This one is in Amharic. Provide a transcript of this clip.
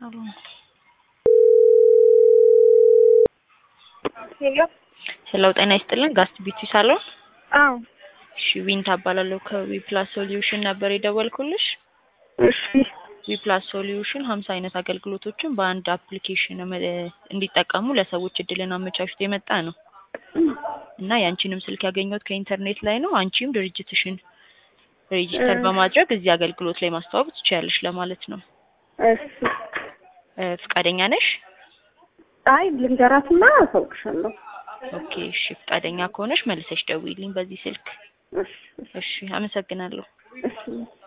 ሳሎን ሄሎ ሄሎ፣ ጤና ይስጥልን። ጋስት ቢዩቲ ሳሎን። አዎ እሺ፣ ዊንታ እባላለሁ ከዊ ፕላስ ሶሉሽን ነበር የደወልኩልሽ። እሺ ዊ ፕላስ ሶሉሽን ሀምሳ አይነት አገልግሎቶችን በአንድ አፕሊኬሽን እ እንዲጠቀሙ ለሰዎች እድልን አመቻችቶ የመጣ ነው እና ያንቺንም ስልክ ያገኘሁት ከኢንተርኔት ላይ ነው። አንቺም ድርጅትሽን ሬጂስተር በማድረግ እዚህ አገልግሎት ላይ ማስተዋወቅ ትችያለሽ ለማለት ነው። እሺ እ ፍቃደኛ ነሽ? አይ ልንገራትና አሳውቅሻለሁ። ኦኬ እሺ፣ ፍቃደኛ ከሆነሽ መልሰሽ ደውይልኝ በዚህ ስልክ። እሺ እሺ፣ አመሰግናለሁ። እሺ